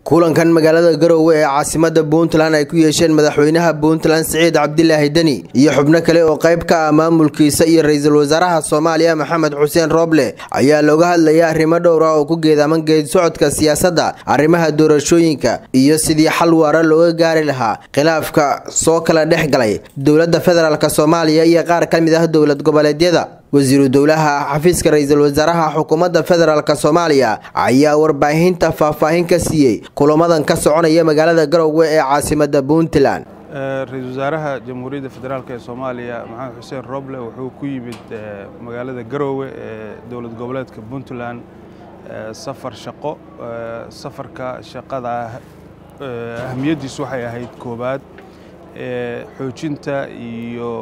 kulankan magaalada garowe ee caasimada puntland ay ku yeesheen madaxweynaha puntland siciid cabdilaahi deni iyo xubno kale oo qayb ka ah maamulkiisa iyo ra-iisul wasaaraha soomaaliya maxamed xuseen rooble ayaa looga hadlaya arrimo dhowr ah oo ku geedaaman geedi socodka siyaasadda arrimaha doorashooyinka iyo sidii xal waara looga gaari lahaa khilaafka soo kala dhex galay dowladda federaalk soomaaliya iyo qaar ka mid ah dowlad goboleedyada wasiiru dowlaha xafiiska ra-iisul wasaaraha xukuumadda federaalk soomaaliya ayaa warbaahinta faahfaahin ka siiyey kulamadan ka soconaya magaalada garowe ee caasimada puntland ra-iisul wasaaraha jamhuuriyadda federaalk ee soomaaliya maxamed xuseen roble wuxuu ku yimid magaalada garowe ee dowlad goboleedka puntland safar shaqo safarka shaqada ahamiyaddiisu waxay ahayd koowaad xoojinta iyo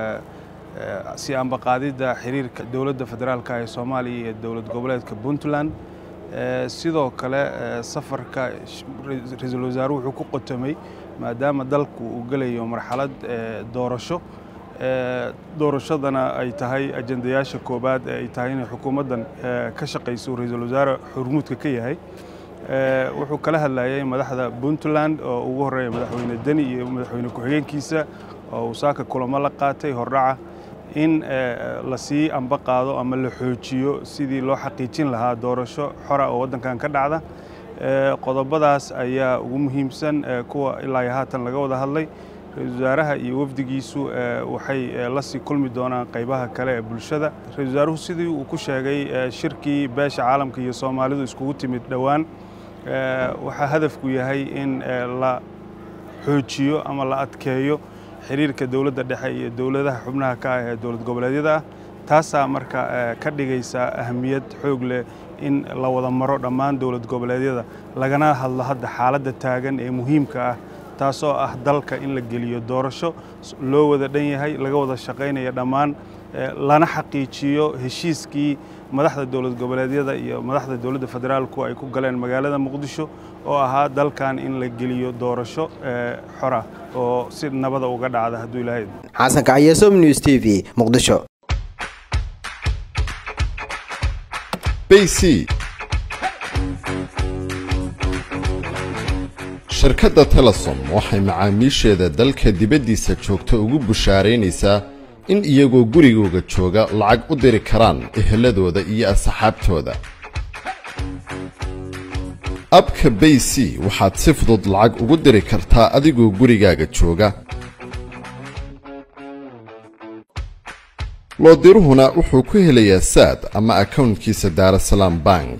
si ambaqaadidda xiriirka dowladda federaalk ee soomaaliya iyo dowlad goboleedka puntland sidoo kale safarka ra-iisul wasaaruhu wuxuu ku qotomay maadaama dalku uu gelayo marxalad doorasho doorashadana ay tahay ajendayaasha koowaad ee ay tahay inay xukuumaddan ka shaqayso ra-iisul wasaare xurmuudka ka yahay wuxuu kala hadlayay madaxda puntland oo ugu horreeya madaxweyne deni iyo madaxweyne ku-xigeenkiisa oo uu saaka kulamo la qaatay hordhaca in la sii amba qaado ama la xoojiyo sidii loo xaqiijin lahaa doorasho xora oo waddankan ka dhacda qodobadaas ayaa ugu muhiimsan kuwa ilaa iyo haatan laga wada hadlay ra-iisul wasaaraha iyo wafdigiisu waxay la sii kulmi doonaan qaybaha kale ee bulshada ra-isul wasaaruhu sidii uu ku sheegay shirkii beesha caalamka iyo soomaalidu iskugu timid dhowaan waxaa hadafku yahay in la xoojiyo ama la adkeeyo xiriirka dowladda dhexe iyo dowladaha xubnaha ka ah ee dowlad goboleedyada ah taasaa marka ka dhigaysa ahamiyad xoog leh in la wada maro dhammaan dowlad goboleedyada lagana hadlo hadda xaaladda taagan ee muhiimka ah taasoo ah dalka in la geliyo doorasho loo wada dhan yahay laga wada shaqaynaya dhammaan lana xaqiijiyo heshiiskii madaxda dowlad goboleedyada iyo madaxda dowladda federaalku ay ku galeen magaalada muqdisho oo ahaa dalkan in la geliyo doorasho xora oo si nabada uga dhacda hadduu ilaahay xasan kaxyesom news t v muqdisho bc shirkadda telesom waxay macaamiisheeda dalka dibaddiisa joogta ugu bushaaraynaysaa in iyagoo gurigooga jooga lacag u diri karaan eheladooda iyo asxaabtooda abka bay c waxaad si fudud lacag ugu diri kartaa adigoo gurigaaga jooga loodiruhuna wuxuu ku helayaa saad ama akawntkiisa daarasalaam bank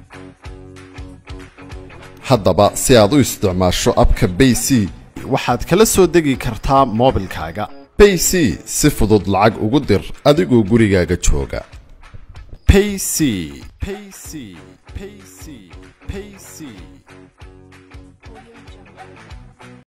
haddaba si aad u isticmaasho abka bay c waxaad kala soo degi kartaa moobilkaaga bay c si fudud lacag ugu dir adigoo gurigaaga jooga payc payc payc payc